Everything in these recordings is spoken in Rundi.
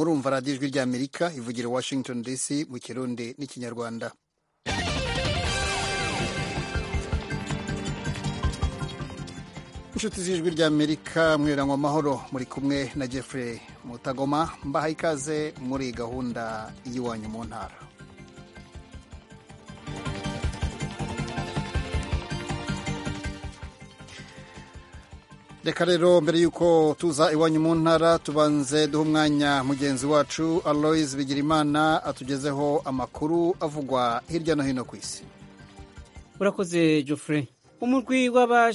murumva radiyo ijwi ry'amerika ivugira i washington dc mu kirundi n'ikinyarwanda inshuti z'ijwi ry'amerika mwirangwa amahoro muri kumwe na jeffrey mutagoma mbaha ikaze muri gahunda y'iwanyu mu ntara reka rero mbere y'uko tuza iwanyu mu ntara tubanze duha umwanya mugenzi wacu aloise bigirimana atugezeho amakuru avugwa hirya no hino ku isi urakoze Geoffrey umurwi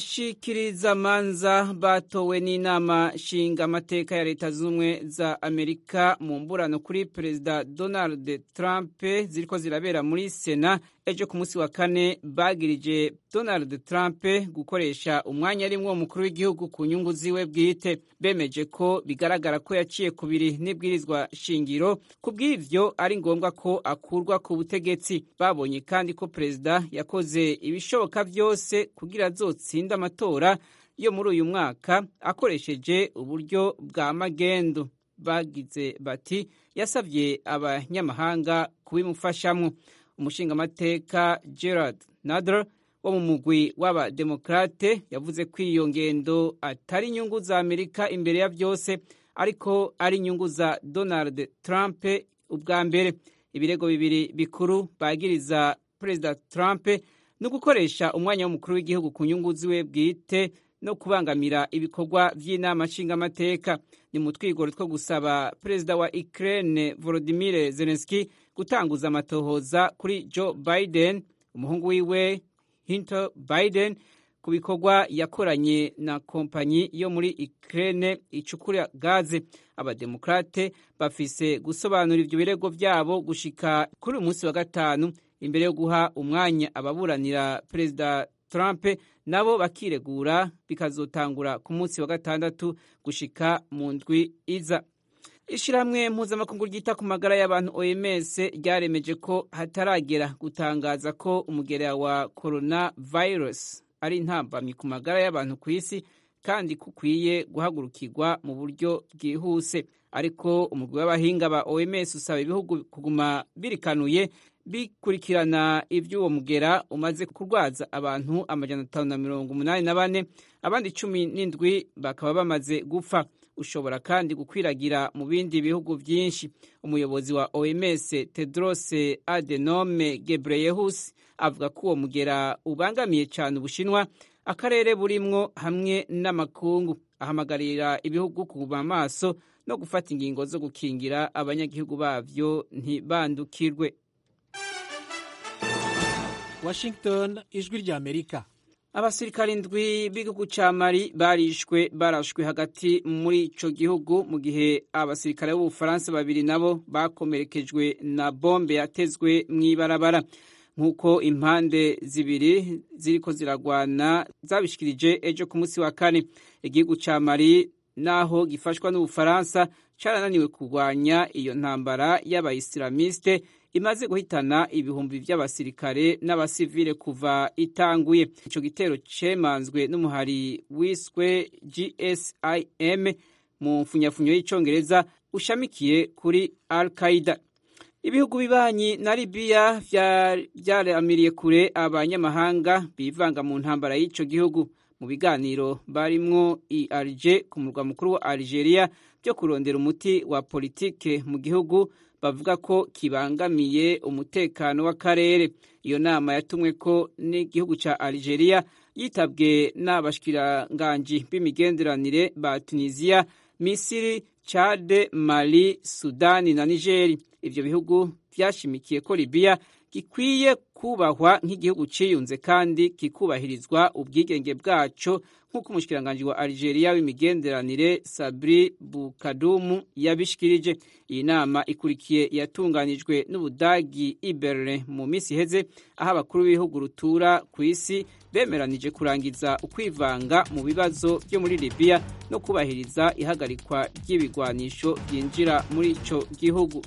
w'abashikirizamanza batowe n'inama nshinga amateka ya leta z'ubumwe za amerika mu mburano kuri perezida donald trump ziriko zirabera muri sena ejo ku munsi wa kane bagirije donald trump gukoresha umwanya arimwo umukuru w'igihugu ku nyungu ziwe bwite bemeje ko bigaragara ko yaciye kubiri n'ibwirizwa shingiro ku bw'ivyo ari ngombwa ko akurwa ku butegetsi babonye kandi ko perezida yakoze ibishoboka vyose kugira azotsinde amatora yo muri uyu mwaka akoresheje uburyo bwa magendo bagize bati yasabye abanyamahanga kubimufashamwo umushingamateka gerard nadler wo mu mugwi w'abademokrate yavuze ko iyo ngendo atari inyungu za amerika imbere ya byose ariko ari inyungu za donald trump ubwa mbere ibirego bibiri bikuru bagiriza perezida trump no gukoresha umwanya w'umukuru w'igihugu ku nyungu ziwe bwite no kubangamira ibikorwa by'inama nshingamateka ni mu twigoro two gusaba perezida wa Ukraine Volodymyr Zelensky gutanguza amatohoza kuri Joe Biden umuhungu wiwe Hunter Biden ku bikorwa yakoranye na kompanyi yo muri Ukraine icukura gaze abademokrate bafise gusobanura ivyo birego vyabo gushika kuri uyu munsi wa gatanu imbere yo guha umwanya ababuranira perezida Trump nabo bakiregura bikazotangura ku munsi wa gatandatu gushika mu ndwi iza ishyirahamwe mpuzamakungu ryita ku magara y'abantu OMS ryaremeje ko hataragera gutangaza ko umugera wa corona virus ari intambamyi ku magara y'abantu ku isi kandi kukwiye guhagurukirwa mu buryo bwihuse ariko umugwi w'abahinga ba OMS usaba ibihugu kuguma birikanuye bikurikirana iby'uwo mugera umaze kurwaza abantu amajana atanu na mirongo umunani na bane abandi cumi n'indwi bakaba bamaze gupfa ushobora kandi gukwiragira mu bindi bihugu byinshi umuyobozi wa OMS Tedros Adhanom Ghebreyesus avuga ko uwo mugera ubangamiye cyane ubushinwa akarere burimwo hamwe n'amakungu ahamagarira ibihugu kuguma amaso no gufata ingingo zo gukingira abanyagihugu bavyo ntibandukirwe Washington ijwi rya Amerika abasirikare indwi b'igihugu ca Mali barishwe barashwe hagati muri ico gihugu mu gihe abasirikare b'Ubufaransa babiri nabo bakomerekejwe na bombe yatezwe mw'ibarabara nk'uko impande zibiri ziriko ziragwana zabishikirije ejo ku munsi wa kane igihugu ca Mali naho gifashwa n'Ubufaransa carananiwe kurwanya iyo ntambara y'abayisilamiste imaze guhitana ibihumbi by'abasirikare n'abasivile kuva itanguye ico gitero cemanzwe n'umuhari wiswe GSIM mu mfunyafunyo y'icongereza ushamikiye kuri Al Qaeda ibihugu bibanyi na Libya vyaramiriye kure abanyamahanga bivanga mu ntambara y'ico gihugu mu biganiro barimwo i Alger ku murwa mukuru wa Algeria byo kurondera umuti wa politike mu gihugu bavuga ko kibangamiye umutekano w'akarere iyo nama yatumwe ko n'igihugu ca Algeria yitabwe n'abashikiranganji b'imigenderanire ba Tunisia Misiri Chad Mali Sudani na Nigeri ivyo bihugu vyashimikiye ko Libya gikwiye kubahwa nk'igihugu ciyunze kandi kikubahirizwa ubwigenge bwaco nk'uko umushikiranganji wa Algeria w'imigenderanire Sabri Bukadumu yabishikirije iyi nama ikurikiye yatunganijwe n'Ubudagi i Berlin mu misi iheze aho abakuru b'ibihugu rutura ku isi bemeranije kurangiza ukwivanga mu bibazo byo muri Libya no kubahiriza ihagarikwa ry'ibigwanisho byinjira muri ico gihugu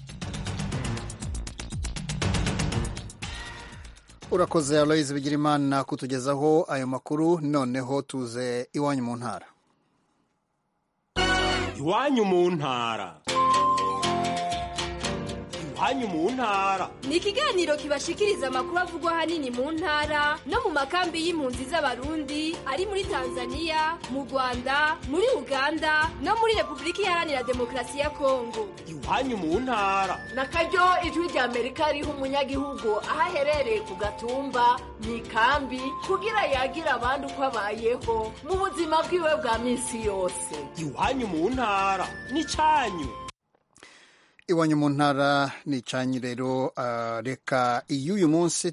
urakoze aloyizi bigirimana kutugezaho ayo makuru noneho tuze iwanyu mu ntara iwanyu mu ntara iwanyu mu ntara ni ikiganiro kibashikiriza amakuru avugwa ahanini mu ntara no mu makambi y'impunzi z'abarundi ari muri tanzania mu rwanda muri uganda no muri repubulika iharanira demokarasi ya kongo iwanyu mu ntara na karyo ijwi rya amerika riha umunyagihugu aho aherereye ku gatumba mu ikambi kugira yagira abandi uko abayeho mu buzima bwiwe bwa minsi yose iwanyu mu ntara ni cyanyu iwanyu mu ntara ni icyanyu rero reka iy'uyu munsi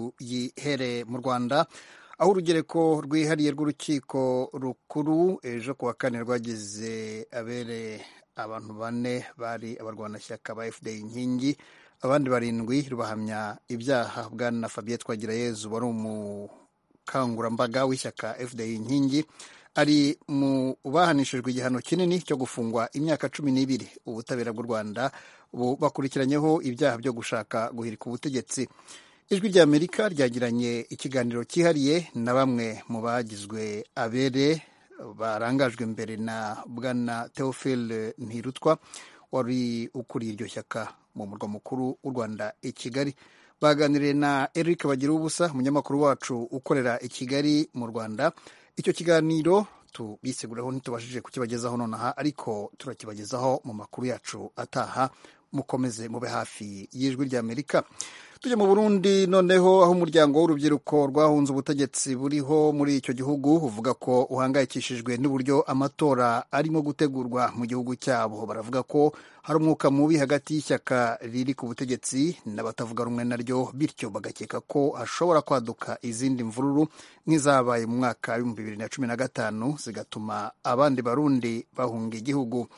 tuyihere mu rwanda aho urugereko rwihariye rw'urukiko rukuru ejo ku wa kane rwagize abere abantu bane bari abarwanashyaka ba fda inkingi abandi barindwi rubahamya ibyaha bwana fabien twagirayezu wari umukangurambaga w'ishyaka fda inkingi ari mu bahanishijwe igihano kinini cyo gufungwa imyaka cumi n'ibiri ubutabera bw'u rwanda bakurikiranyeho ibyaha byo gushaka guhirika ubutegetsi ijwi rya amerika ryagiranye ikiganiro cyihariye na bamwe mu bagizwe abere barangajwe imbere na bwana theophile ntirutwa wari ukuriye iryo shyaka mu murwa mukuru w'u rwanda i kigali baganiriye na eric bagira ubusa umunyamakuru wacu ukorera i kigali mu rwanda icyo kiganiro tubiseguraho ntitubashije kukibagezaho nonaha ariko turakibagezaho mu makuru yacu ataha mukomeze mube hafi y'ijwi rya amerika tujya mu burundi noneho aho umuryango w'urubyiruko rwahunze ubutegetsi buriho muri icyo gihugu uvuga ko uhangayikishijwe n'uburyo amatora arimo gutegurwa mu gihugu cyabo baravuga ko hari umwuka mubi hagati y'ishyaka riri ku butegetsi n'abatavuga rumwe naryo bityo bagakeka ko hashobora kwaduka izindi mvururu nk'izabaye mu mwaka w'ibihumbi bibiri na cumi na gatanu zigatuma abandi barundi bahunga igihugu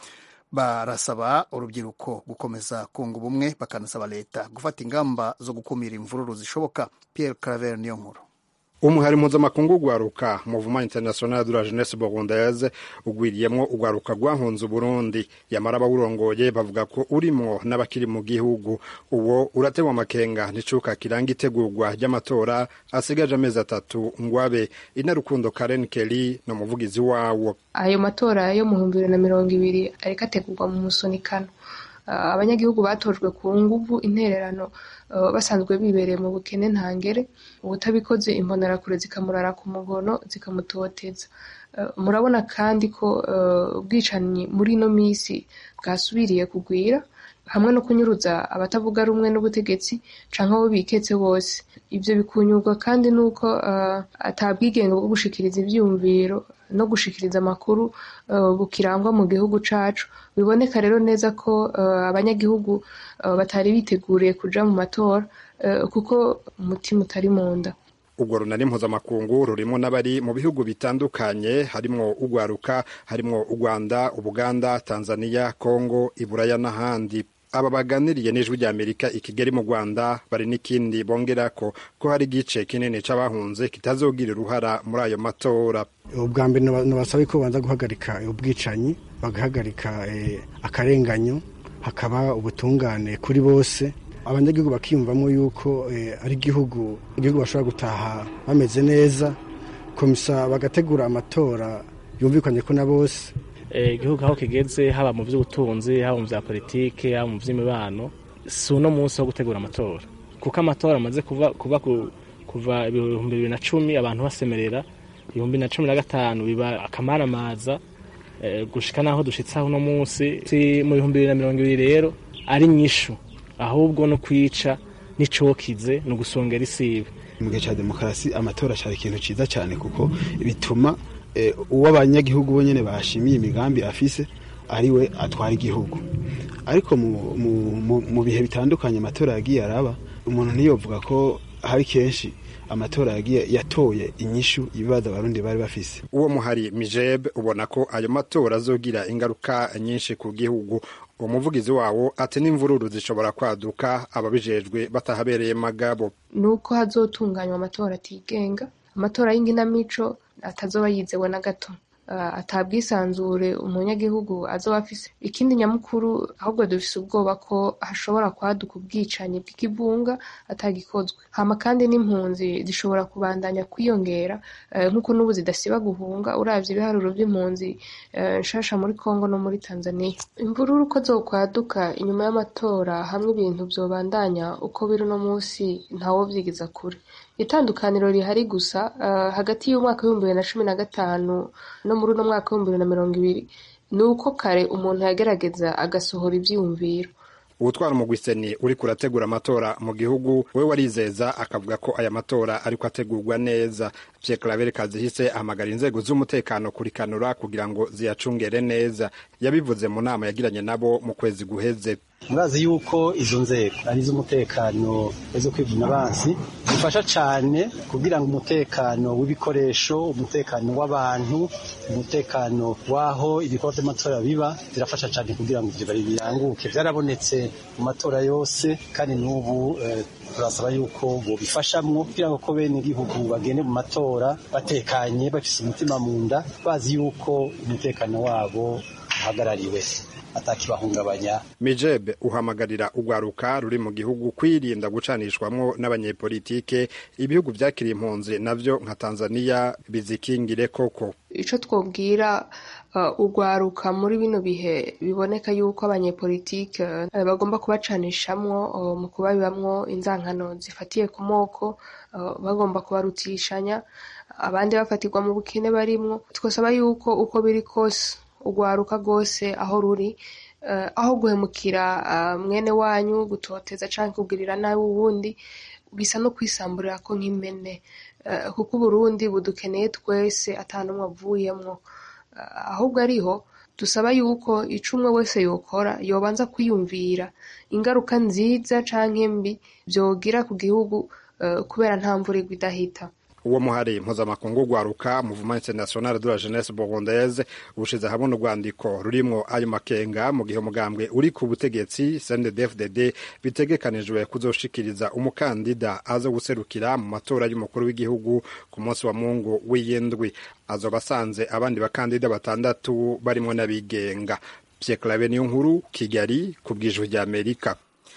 barasaba urubyiruko gukomeza kunga ubumwe bakanasaba leta gufata ingamba zo gukumira imvururu zishoboka Pierre Claver niyo nkuru umuhari mpuzamakungu ugwaruka muvuma international de la jeunesse burundaise ugwiriyemwo ugwaruka rwahunze uburundi yamara abawurongoye bavuga ko urimwo n'abakiri mu gihugu uwo urategwa amakenga n'icuka kiranga itegurwa ry'amatora asigaje amezi atatu ngwabe inarukundo karen kelly ni umuvugizi wawo ayo matora yo mu bihumbi bibiri na mirongo ibiri ariko ategurwa mu musunikano abanyagihugu batojwe ku nguvu intererano basanzwe bibereye mu bukene ntangere ubutabikoze imbonerakure zikamurara ku mugono zikamutoteza murabona kandi ko ubwicanyi muri ino minsi bwasubiriye kugwira hamwe no kunyuruza abatavuga rumwe n'ubutegetsi canke abo biketse bose ivyo bikunyurwa kandi nuko atabwigenge bwo gushikiriza ivyiyumviro no gushikiriza amakuru bukirangwa mu gihugu cacu biboneka rero neza ko abanyagihugu batari biteguriye kuja mu matora kuko umutima utari mu nda urwo runani mpuzamakungu rurimo n'abari mu bihugu bitandukanye harimwo ugwaruka harimwo u rwanda ubuganda tanzania kongo iburaya n'ahandi aba baganiriye n'ijwi rya amerika i kigali mu rwanda bari n'ikindi bongera ko ko hari igice kinini c'abahunze kitazogira uruhara muri ayo matora ubwa mbere nabasaba ko babanza guhagarika ubwicanyi bagahagarika akarenganyo hakaba ubutungane kuri bose abanyagihugu bakiyumvamo yuko ari igihugu igihugu bashobora gutaha bameze neza komisa bagategura amatora yumvikanye ko na bose igihugu aho kigeze haba mu by'ubutunzi haba mu bya politike haba mu by'imibano si uno munsi wo gutegura amatora kuko amatora amaze kuba kuva ibihumbi bibiri na cumi abantu basemerera ibihumbi na cumi na gatanu biba akamaramaza gushika n'aho dushitse aho uno munsi mu bihumbi bibiri na mirongo ibiri rero ari nyishu ahubwo no kwica n'icokize ni ugusongera isibe mu gihe cya demokarasi amatora cyari ikintu cyiza cyane kuko bituma uwo abanyagihugu bo nyine bashimiye imigambi afise ariwe atwara igihugu ariko mu bihe bitandukanye amatora yagiye araba umuntu ntiyovuga ko hari kenshi amatora yagiye yatoye inyishu ibibazo abarundi bari bafise uwo muhari mijeb ubona ko ayo matora azogira ingaruka nyinshi ku gihugu umuvugizi wawo ati n'imvururu zishobora kwaduka ababijejwe batahabereye magabo nuko hazotunganywa amatora atigenga amatora y'inginamico atazoba yizewe na gato atabwisanzure umunyagihugu azoba afise ikindi nyamukuru ahubwo dufise ubwoba ko hashobora kwaduka ubwicanyi bw'ikivunga atagikozwe hama kandi n'impunzi zishobora kubandanya kwiyongera nk'uko n'ubu zidasiba guhunga uravye ibiharuro vy'impunzi nshasha muri Kongo no muri Tanzania imvururu ko zokwaduka inyuma y'amatora hamwe ibintu vyobandanya uko biri uno musi ntawo vyigiza kure itandukaniro rihari gusa uh, hagati y'umwaka w'ibihumbi bibiri na cumi na gatanu no muri uno mwaka w'ibihumbi bibiri na mirongo ibiri ni uko kare umuntu yagerageza agasohora ivyiyumviro ubutwara umugwiseni uri kurategura amatora mu gihugu we warizeza akavuga ko aya matora ariko ategurwa neza Pierre Claver Kazihise ahamagara inzego z'umutekano kurikanura kugira ngo ziyacungere neza yabivuze mu nama yagiranye nabo mu kwezi guheze murazi yuko izo nzego ari iz'umutekano zo kwivuna abansi zifasha cyane kugira ngo umutekano w'ibikoresho umutekano w'abantu umutekano w'aho ibikorwa by'amatora biba zirafasha cyane kugira ngo ibyo biranguke byarabonetse mu matora yose kandi n'ubu turasaba yuko bobifashamwo kugira ngo ko bene igihugu bagende mu matora batekanye bafise umutima mu nda bazi yuko umutekano wabo uhagarariwe atakibahungabanya mijebe uhamagarira urwaruka ruri mu gihugu kwirinda gucanishwamwo n'abanyepolitike ibihugu vyakiriye impunzi navyo nka tanzaniya bizikingire koko ico twobwira uh, urwaruka muri bino bihe biboneka yuko abanyepolitike uh, bagomba kubacanishamwo uh, mu kubabibamwo inzankano zifatiye ku moko uh, bagomba kubarutishanya abandi bafatirwa mu bukene barimwo twosaba yuko uko biri kose urwaruka rwose aho ruri uh, aho guhemukira uh, mwene wanyu gutoteza canke kugirira nabi uwundi bisa no kwisamburira ko nk'impene uh, kuko uburundi budukeneye twese ata n'umwe avuyemwo uh, ahubwo ariho dusaba yuko ico umwe wese yokora yobanza kwiyumvira ingaruka nziza canke mbi vyogira ku gihugu uh, kubera nta mvura igwa idahita uwo muhari mpuzamakungu rwaruka muvuma international de la jeunesse burundaise ubushize hamwe urwandiko rurimwo ayo makenga mu gihe umugambwe uri ku butegetsi CNDD-FDD bitegekanijwe kuzoshikiriza umukandida aza guserukira mu matora y'umukuru w'igihugu ku munsi wa mungu w'iyindwi azoba asanze abandi bakandida batandatu barimwo n'abigenga Pierre Claver niyo nkuru Kigali ku bwijwi rya Amerika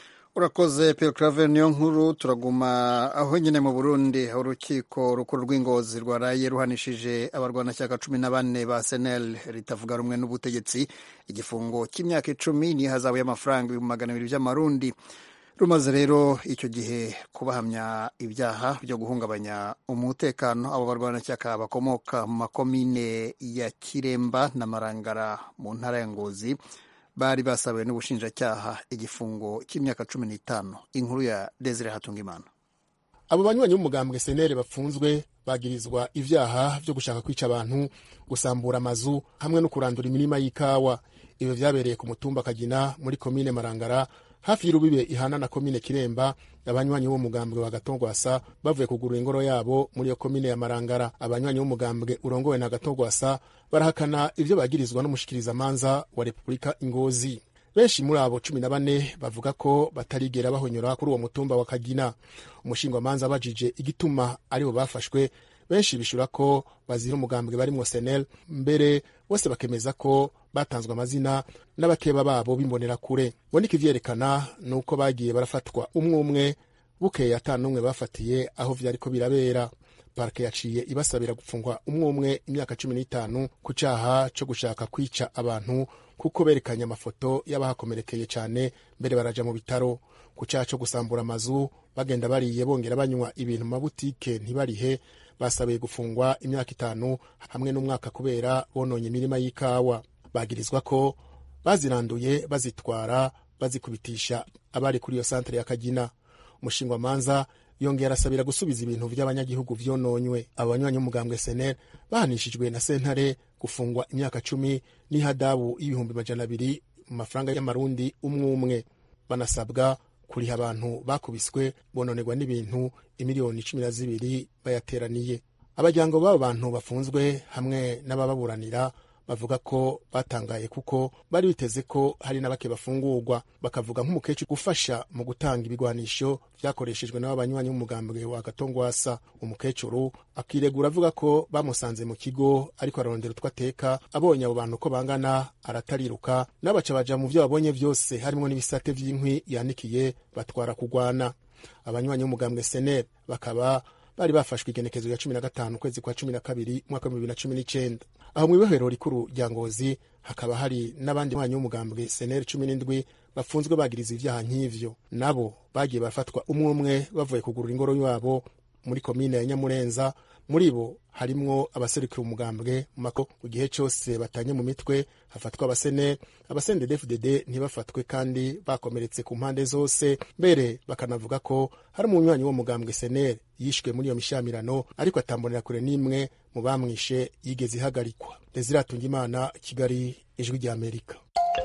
urakoze Pierre Claver niyo nkuru turaguma aho nyine mu Burundi aho urukiko rukuru rw'ingozi rwaraye ruhanishije abarwanashyaka cumi na bane ba senel ritavuga rumwe n'ubutegetsi igifungo cy'imyaka icumi n'ihazabu y'amafaranga ibihumbi magana abiri by'amarundi rumaze rero icyo gihe kubahamya ibyaha byo guhungabanya umutekano abo barwanashyaka bakomoka mu makomine ya kiremba na marangara mu ntara ya ngozi bari basabiwe n'ubushinjacyaha igifungo cy'imyaka cumi n'itanu inkuru ya desire hatungimana abo banywanyi b'umugambwe senere bafunzwe bagirizwa ivyaha vyo gushaka kwica abantu gusambura amazu hamwe no kurandura imirima y'ikawa ivyo vyabereye ku mutumba kagina muri komine marangara hafi y'urubibe ihana na komine kiremba abanywanyi b'umugambwe wa gatongwasa bavuye kugurura ingoro yabo muri iyo komine ya marangara abanywanyi b'umugambwe urongowe na gatongwasa barahakana ivyo bagirizwa n'umushikirizamanza wa repubulika ingozi benshi muri abo cumi na bane bavuga ko batarigera bahonyora kuri uwo mutumba wa kagina umushingwamanza abajije igituma aribo bafashwe benshi bishura ko bazira umugambwe barimwo senel mbere bose bakemeza ko batanzwe amazina n'abakeba babo bimbonera kure boneka ivyerekana ni uko bagiye barafatwa umwe umwe bukeye ata n'umwe bafatiye aho vyariko birabera parike yaciye ibasabira gupfungwa umwe umwe imyaka cumi n'itanu ku caha co gushaka kwica abantu kuko berekanye amafoto y'abahakomerekeye cane mbere baraja mu bitaro ku caha co gusambura amazu bagenda bariye bongera banywa ibintu mu mabutike ntibarihe basabiye gufungwa imyaka itanu hamwe n'umwaka kubera bononye imirima y'ikawa bagirizwa ko baziranduye bazitwara bazikubitisha abari kuri iyo santere ya kagina umushingwamanza yongera arasabira gusubiza ibintu vy'abanyagihugu vyononywe abo banywanyi b'umugambwe senel bahanishijwe na sentare gufungwa imyaka cumi n'ihadabu y'ibihumbi majana abiri mu mafaranga y'amarundi umwe umwe banasabwa kuriha abantu bakubiswe bononerwa n'ibintu imiliyoni cumi na zibiri bayateraniye abajyango b'abo bantu bafunzwe hamwe n'abababuranira bavuga ko batangaye kuko bari biteze ko hari na bake bafungurwa bakavuga nk'umukecuru gufasha mu gutanga ibigwanisho vyakoreshejwe n'abo banywanyi b'umugambwe wa gatongwasa umukecuru akiregura avuga ko bamusanze mu kigo ariko ararondera utwo ateka abonye abo bantu ko bangana aratariruka n'abaca baja mu vyo babonye vyose harimwo n'ibisate vy'inkwi yanikiye batwara kugwana abanywanyi b'umugambwe senere bakaba bari bafashwe igenekezo ya cumi na gatanu ukwezi kwa cumi na kabiri umwaka w'ibihumbi bibiri na cumi n'icenda aho mu ibohero rikuru rya ngozi hakaba hari n'abandi banywanyi b'umugambwe senere cumi n'indwi bafunzwe bagiriza ivyaha nk'ivyo nabo bagiye bafatwa umwe umwe bavuye kugurura ingoro yabo muri komine ya nyamurenza muri bo harimwo abaserukira umugambwe mu mako mu gihe cyose batanye mu mitwe hafatwa abasene abasende dfdd ntibafatwe kandi bakomeretse ku mpande zose mbere bakanavuga ko hari umunywanyi wo mugambwe senere yishwe muri iyo mishamirano ariko atambonera kure n'imwe mu bamwishe yigeze ihagarikwa desiratunga imana kigali ijwi rya amerika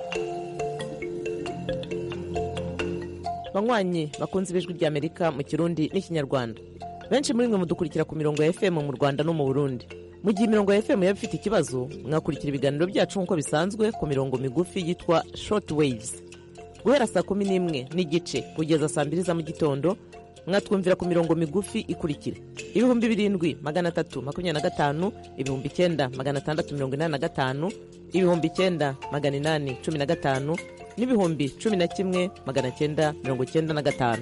banywanyi bakunze ibijwi rya amerika mu kirundi n'ikinyarwanda benshi muri mwe mudukurikira ku mirongo ya fm mu rwanda no mu burundi mu gihe imirongo ya fm yaba ifite ikibazo mwakurikira ibiganiro byacu nk'uko bisanzwe ku mirongo migufi yitwa short waves guhera saa kumi n'imwe n'igice kugeza saa mbiri za mu gitondo mwatwumvira ku mirongo migufi ikurikira ibihumbi birindwi magana atatu makumyabiri na gatanu ibihumbi icyenda magana atandatu mirongo inani na gatanu ibihumbi icyenda magana inani cumi na gatanu n'ibihumbi cumi na kimwe magana cyenda mirongo cyenda na gatanu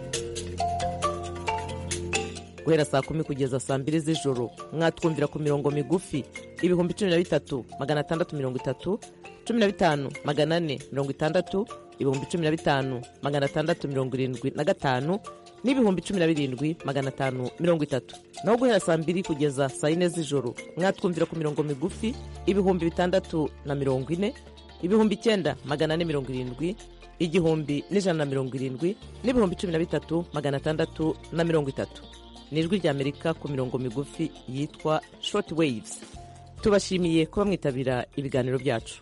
guhera saa kumi kugeza saa mbiri z'ijoro mwatwumvira ku mirongo migufi ibihumbi cumi na bitatu magana atandatu mirongo itatu cumi na bitanu magana ane mirongo itandatu ibihumbi cumi na bitanu magana atandatu mirongo irindwi na gatanu n'ibihumbi cumi na birindwi magana atanu mirongo itatu naho guhera saa mbiri kugeza saa yine z'ijoro mwatwumvira ku mirongo migufi ibihumbi bitandatu na mirongo ine ibihumbi icyenda magana ane mirongo irindwi igihumbi n'ijana na mirongo irindwi n'ibihumbi cumi na bitatu magana atandatu na mirongo itatu ni ijwi ry'amerika ku mirongo migufi yitwa short waves tubashimiye kuba mwitabira ibiganiro byacu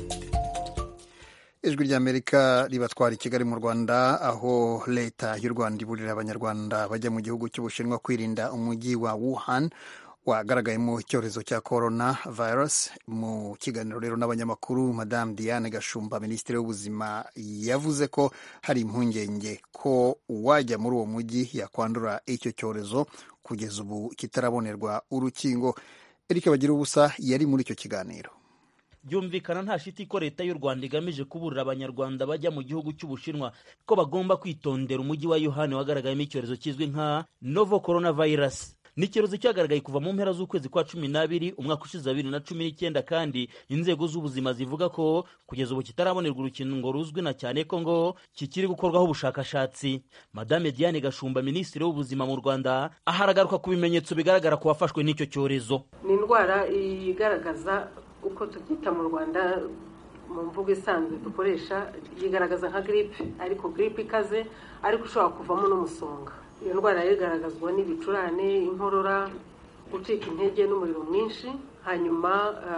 ijwi ry'amerika ribatwara i kigali mu rwanda aho leta y'u rwanda iburira abanyarwanda bajya mu gihugu cy'ubushinwa kwirinda umujyi wa wuhan wagaragayemo icyorezo cya corona virus mu kiganiro rero n'abanyamakuru madamu diane gashumba minisitiri w'ubuzima yavuze ko hari impungenge ko uwajya muri uwo mujyi yakwandura icyo cyorezo kugeza ubu kitarabonerwa urukingo erike bagira ubusa yari muri icyo kiganiro byumvikana nta shiti ko leta y'u rwanda igamije kuburira abanyarwanda bajya mu gihugu cy'ubushinwa ko bagomba kwitondera umujyi wa yohani wagaragayemo icyorezo kizwi nka novo coronavirus ni icyorezo cyagaragaye kuva mu mpera z'ukwezi kwa cumi n'abiri umwaka ushize bibiri na cumi n'icyenda kandi inzego z'ubuzima zivuga ko kugeza ubu kitarabonerwa urukingo ruzwi na cyane ko ngo kikiri gukorwaho ubushakashatsi madame diane gashumba minisitiri w'ubuzima mu rwanda aha aragaruka ku bimenyetso bigaragara ku bafashwe n'icyo cyorezo ni indwara igaragaza uko tubyita mu rwanda mu mvugo isanzwe dukoresha yigaragaza nka giripe ariko giripe ikaze ariko ushobora kuvamo n'umusonga iyo ndwara igaragazwa n'ibicurane inkorora gucika intege n'umuriro mwinshi hanyuma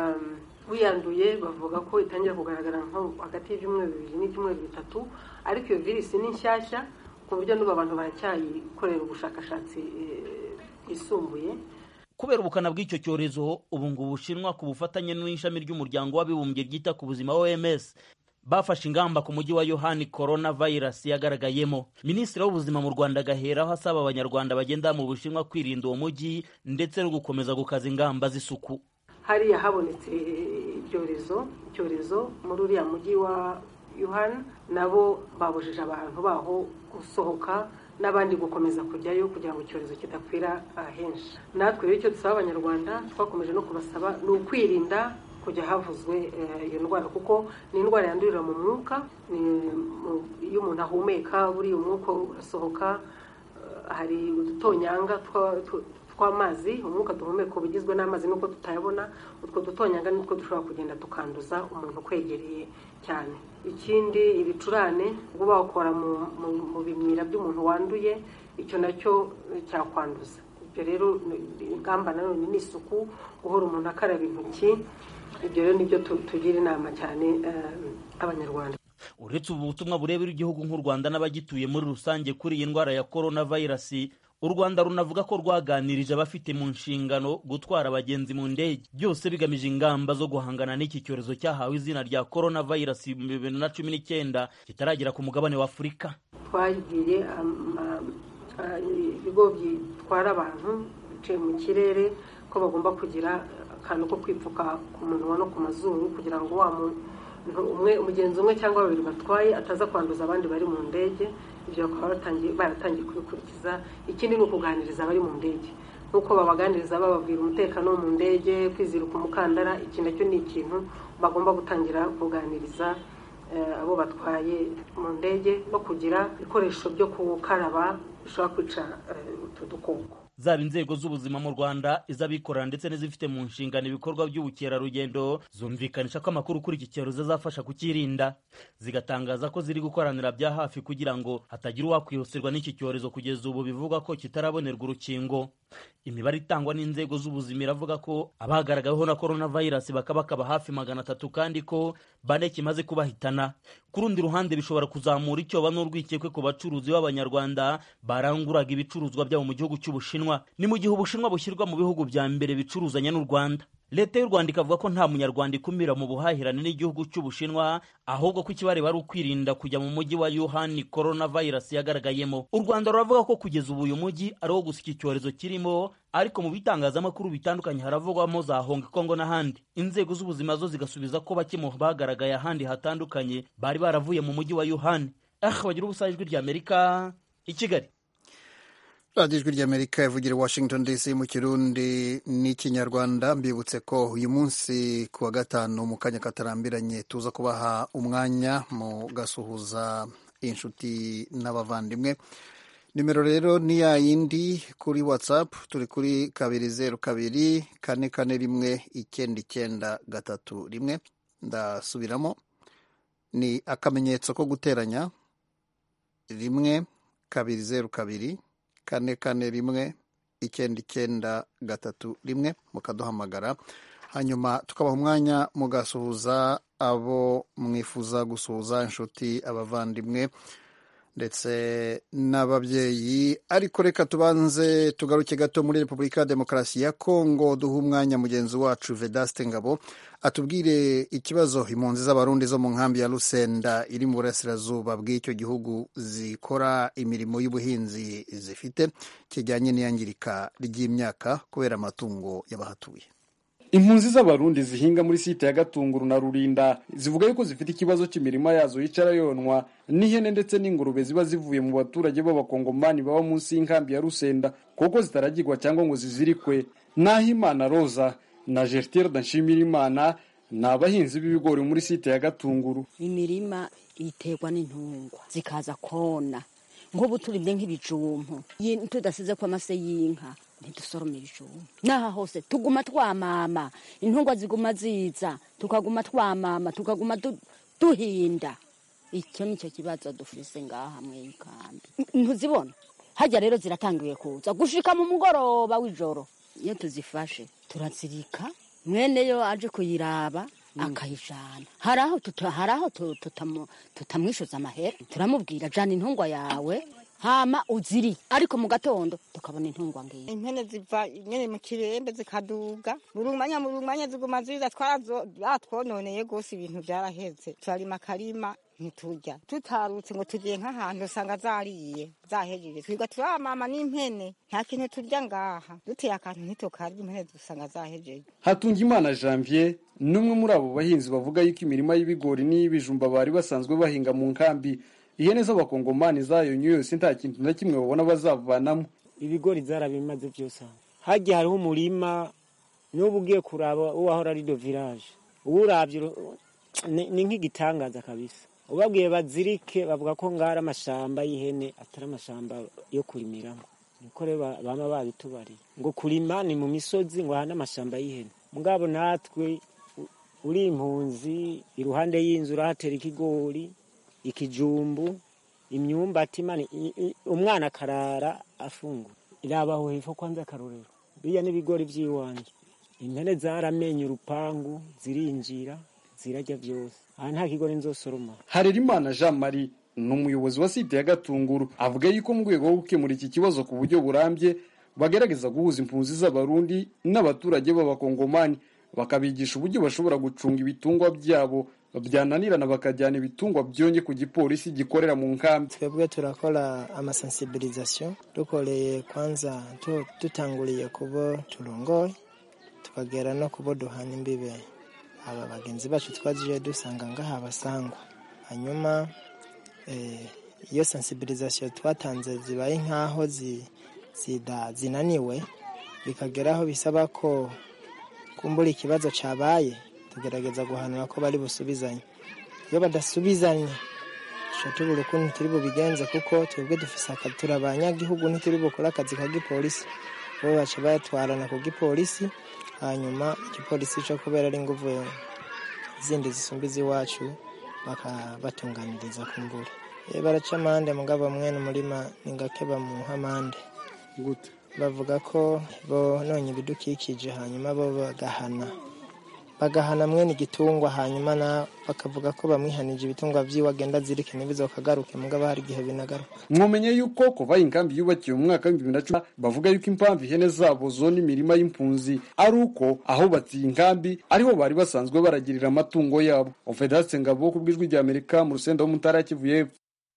wiyanduye bavuga ko itangira kugaragara nko hagati y'ibyumweru bibiri n'ibyumweru bitatu ariko iyo virusi ni nshyashya ku buryo n'ubu abantu baracyayikorera ubushakashatsi bwisumbuye kubera ubukana bw'icyo cyorezo ubu ngubu bushinwa ku bufatanye n'ishami ry'umuryango w'abibumbye ryita ku buzima oms bafashe ingamba ku mujyi wa yohani corona virus yagaragayemo minisitiri w'ubuzima mu rwanda agaheraho asaba abanyarwanda bagenda mu bushinwa kwirinda uwo mujyi ndetse no gukomeza gukaza ingamba z'isuku hariya habonetse ibyorezo icyorezo muri uriya mujyi wa yohani nabo babujije abantu baho gusohoka n'abandi gukomeza kujyayo kugira ngo icyorezo kidakwira henshi natwe rero icyo dusaba abanyarwanda twakomeje no kubasaba ni ukwirinda kujya havuzwe iyo ndwara kuko ni indwara yandurira mu mwuka iyo umuntu ahumeka buriya umwuka urasohoka hari udutonyanga tw'amazi umwuka duhumeka uba ugizwe n'amazi nuko tutayabona utwo dutonyanga nitwo dushobora kugenda tukanduza umuntu ukwegereye cyane ikindi ibicurane ubwo bawukora mu bimyira by'umuntu wanduye icyo nacyo cyakwanduza ibyo rero ingamba nanone ni isuku guhora umuntu akaraba intoki ibyo rero nibyo tugira inama cyane abanyarwanda uretse ubu butumwa burebera igihugu nk'u rwanda n'abagituye muri rusange kuri iyi ndwara ya korona vayirasi u rwanda runavuga ko rwaganirije abafite mu nshingano gutwara abagenzi mu ndege byose bigamije ingamba zo guhangana n'iki cyorezo cyahawe izina rya korona vayirasi mu bibiri na cumi n'icyenda kitaragera ku mugabane wa afurika twabwiye ibigo bitwara abantu biciye mu kirere ko bagomba kugira akantu ko kwipfuka ku munwa no ku mazuru kugira ngo wa muntu umwe umugenzi umwe cyangwa babiri batwaye ataza kwanduza abandi bari mu ndege ibyo bakaba baratangiye kubikurikiza ikindi ni ukuganiriza abari mu ndege nk'uko babaganiriza bababwira umutekano wo mu ndege kwizirika umukandara iki nacyo ni ikintu bagomba gutangira kuganiriza abo batwaye mu ndege no kugira ibikoresho byo gukaraba bishobora kwica utu dukoko zaba inzego z'ubuzima mu rwanda iz'abikorera ndetse n'izifite mu nshingano ibikorwa by'ubukerarugendo zumvikanisha ko amakuru kuri iki cyorezo azafasha kukirinda zigatangaza ko ziri gukoranira bya hafi kugira ngo hatagira uwakwibasirwa n'iki cyorezo kugeza ubu bivuga ko kitarabonerwa urukingo imibare itangwa n'inzego z'ubuzima iravuga ko abagaragaweho na korona vayirasi bakaba bakaba hafi magana atatu kandi ko bane kimaze kubahitana ku rundi ruhande bishobora kuzamura icyoba n'urwikekwe ku bacuruzi b'abanyarwanda baranguraga ibicuruzwa byabo mu gihugu cy'ubushinwa ni mu gihe ubushinwa bushyirwa mu bihugu bya mbere bicuruzanya n'u rwanda leta y'u rwanda ikavuga ko nta munyarwanda ikumira mu buhahirane n'igihugu cy'ubushinwa ahubwo ko ikibareba ari ukwirinda kujya mu mujyi wa yuhani korona vayirasi yagaragayemo u rwanda ruravuga ko kugeza ubu uyu mujyi ari wo gusa iki cyorezo kirimo ariko mu bitangazamakuru bitandukanye haravugwamo za honga kongo n'ahandi inzego z'ubuzima zo zigasubiza ko bake mu bagaragaye ahandi hatandukanye bari baravuye mu mujyi wa yuhani ah bagira ubusa ijwi ry'amerika i kigali radiyo ijwi ry'amerika ivugira i washington dc mu kirundi n'ikinyarwanda mbibutse ko uyu munsi ku wa gatanu mu kanya katarambiranye tuza kubaha umwanya mu gasuhuza inshuti n'abavandimwe nimero rero ni ya yindi kuri whatsapp turi kuri kabiri zeru kabiri kane kane rimwe icyenda icyenda gatatu rimwe ndasubiramo ni akamenyetso ko guteranya rimwe kabiri zeru kabiri kane kane rimwe icyenda icyenda gatatu rimwe mukaduhamagara hanyuma tukabaha umwanya mugasuhuza abo mwifuza gusuhuza inshuti abavandimwe ndetse n'ababyeyi ariko reka tubanze tugaruke gato muri repubulika ya demokarasi ya kongo duha umwanya mugenzi wacu vedaste ngabo atubwire ikibazo impunzi z'abarundi zo mu nkambi ya rusenda iri mu burasirazuba bw'icyo gihugu zikora imirimo y'ubuhinzi zifite kijyanye n'iyangirika ry'imyaka kubera amatungo y'abahatuye impunzi z'abarundi zihinga muri site ya gatunguru na rurinda zivuga yuko zifite ikibazo cy'imirima yazo yicara yonwa n'ihene ndetse n'ingurube ziba zivuye mu baturage b'abakongomani baba munsi y'inkambi ya rusenda kuko zitaragirwa cyangwa ngo zizirikwe naho imana roza na gertire nshimira imana ni abahinzi b'ibigori muri site ya gatunguru imirima iterwa n'intungwa zikaza kona nk'ubu turibye nk'ibijumbu tudasize ko amase y'inka ntidusorome ibijumba n'aha hose tuguma twamama intungwa ziguma ziza tukaguma twamama tukaguma duhinda icyo ni cyo kibazo dufise ngaha mu ikambi ntuzibona hajya rero ziratangiye kuza gushika mu mugoroba w'ijoro iyo tuzifashe turazirika mwene yo aje kuyiraba akayijana hari aho hari aho tutamwishyuza amahera turamubwira jana intungwa yawe hama uziri ariko mu gatondo tukabona intungwa ngiyi impene ziva nyene mu kirembe zikaduga murumanya murumanya ziguma ziza twatwononeye gose ibintu vyaraheze turarima akarima ntiturya tutarutse ngo tugiye nk'ahantu usanga zariye zahejeje twiga turamama n'impene nta kintu turya ngaha duteye akantu ntitukarya impene dusanga zahejeje hatungimana janvier n'umwe muri abo bahinzi bavuga yuko imirima y'ibigori n'iy'ibijumba bari basanzwe bahinga mu nkambi ihene z'abakongomani zayonye yose nta kintu na kimwe babona bazavanamo ibigori zarabimaze byose hagiye hariho umurima n'ubu ugiye kuraba uwahora ari do village ubu urabye ni nk'igitangaza kabisa ubabwiye bazirike bavuga ko ngara amashamba y'ihene atari amashamba yo kurimiramo niko rero baba babitubariye ngo kurima ni mu misozi ngo hane amashamba y'ihene mugabo natwe uri impunzi iruhande y'inzu urahatera ikigori ikijumbu imyumbati umwana akarara afungura irabaho hepfo kwanza akarorero biriya n'ibigori by'iwanjye impene zaramenye urupangu zirinjira zirajya byose aha nta kigori nzosoroma harerimana jean marie ni umuyobozi wa site ya gatunguru avuga yuko mu rwego rwo gukemura iki kibazo ku buryo burambye bagerageza guhuza impunzi z'abarundi n'abaturage b'abakongomani bakabigisha uburyo bashobora gucunga ibitungwa byabo byananirana bakajyana ibitungwa byonye ku gipolisi gikorera mu nkambi twebwe turakora amasensibilisation dukoreye kwanza tu- dutanguriye kubo turongoye tukagera no kubo duhana imbibe aba bagenzi bacu twagiye dusanga ngaha basangwa hanyuma eh, iyo sensibilisation twatanze zibaye nk'aho zi- zida- zinaniwe bikageraho bisaba ko kumbura ikibazo cabaye tugerageza guhanura ko bari busubizanye iyo badasubizanye duca tubura ukuntu turi bubigenze kuko twebwe dufise akazi turi abanyagihugu ntituri bukore akazi ka gipolisi bo baca bayatwarana ku gipolisi hanyuma igipolisi co kubera ari inguvu zindi zisumba iz'iwacu bakabatunganiriza ku mbura iyo baraca amande mugabo mwene umurima ni gake bamuha amande gute bavuga ko bononye ibidukikije hanyuma bo bagahana bagahana mwene igitungwa hanyuma na bakavuga ko bamwihanije ibitungwa vyiwe agenda azirike ntibizokagaruke mugabo hari igihe binagaruka mwomenye yuko kuva inkambi yubakiwe mu mwaka w'ibihumbi bibiri na cumi bavuga yuko impamvu ihene zabo zona imirima y'impunzi ari uko ahubatse iyi nkambi ariho bari basanzwe baragirira amatungo yabo ofedatse ngabo ku bw'ijwi rya amerika mu rusenda w'umutara kivu y'epfo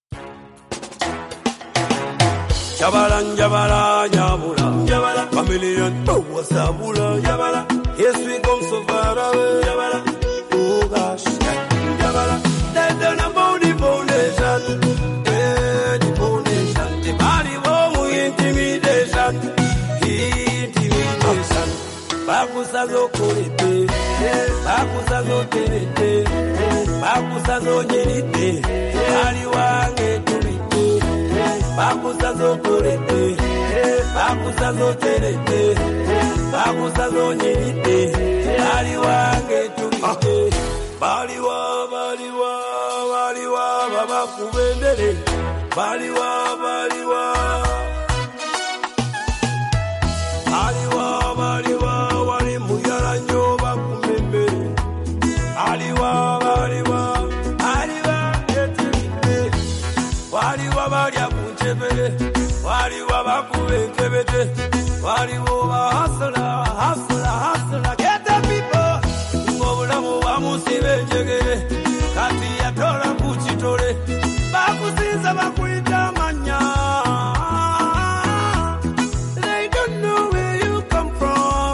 Jabala, jabala, jabula, jabala, chameleon, oh, what's up, bula, jabala, yes, we come so far away, jabala, oh gosh, jabala, they don't know about the foundation, eh, the foundation, the body, oh, intimidation, intimidation, bakusa zokorete, bakusa zoterete, bakusa zonyirite, bali wange tubite, bakusa zokorete bakusa zoterete bakusa zonyirite bali wange tubite baliwa baliwa baliwa babakubendere baliwa baliwa baliwa baliwa wali muyala nnyo bakumembere baliwa baliwa baliwa yetirite waliwo balya ku ntebere waliwo bakuba enkebete waliwo bahasula hasula hasula geta pipo ng'obulamu bamusiba enjegere kati yatola ku kitole bakusinza bakuyita amanya They don't know where you come from.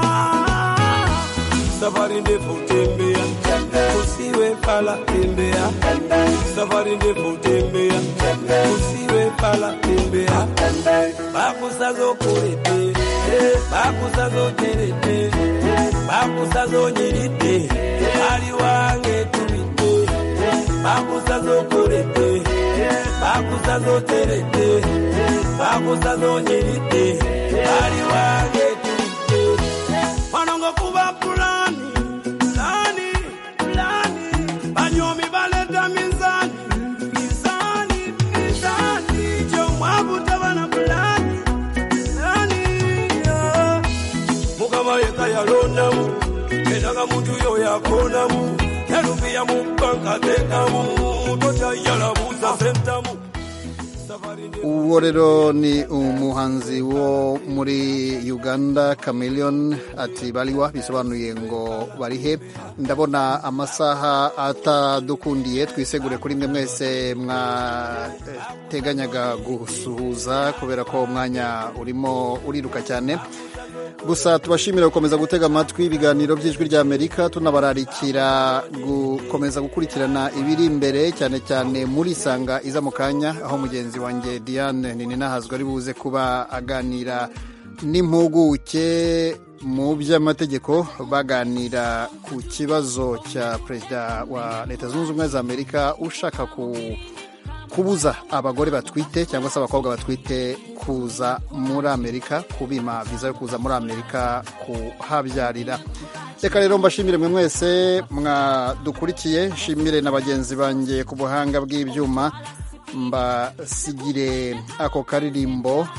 Safari ndefu tembea, usiwe pala tembea. Safari ndefu tembea, usiwe pala tembea. Bakusazo kurete, bakusazo terete, bakusazo nyirite, ali wange tubite. Bakusazo kurete, bakusazo terete, bakusazo nyirite, ali wange tubite. Wanongo kuba pulani, pulani, pulani. Banyomi baleta mizani, mizani, mizani. Chomwabu tabana pulani, pulani, yeah. Mukama yeka yalondamu, kendaga muntu yo yakonamu. Yalumbia mu banka tekamu, tota yalabuza sentamu. uwo rero ni umuhanzi wo muri uganda chameleon ati bariwa bisobanuye ngo barihe ndabona amasaha atadukundiye twisegure kuri mwe mwese mwateganyaga gusuhuza kubera ko umwanya urimo uriruka cyane gusa tubashimira gukomeza gutega amatwi ibiganiro by'ijwi ry'amerika tunabararikira gukomeza gukurikirana ibiri imbere cyane cyane muri sanga iza mu kanya aho mugenzi wanjye diane ninahazwa ari buze kuba aganira n'impuguke mu by'amategeko baganira ku kibazo cya perezida wa leta zunze ubumwe za amerika ushaka ku kubuza abagore batwite cyangwa se abakobwa batwite kuza muri amerika kubima viza yo kuza muri amerika kuhabyarira reka rero mbashimire mwe mwese mwadukurikiye nshimire na bagenzi banjye ku buhanga bw'ibyuma mbasigire ako karirimbo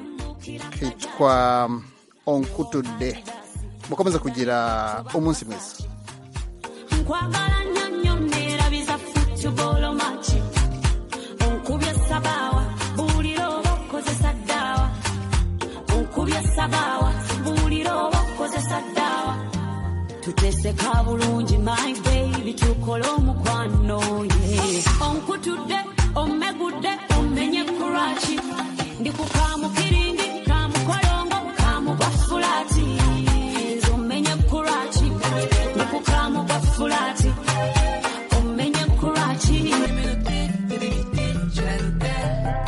kitwa onkutude mukomeze kugira umunsi mwiza nkwagala nnyo nnyo neerabiza futubolo maki sabaawa buulira oba okozesa ddaawa onkubye sabaawa buulira oba okozesa ddaawa tuteseka bulungi my baby tukole omukwano ye onkutudde omegudde omenye kuraki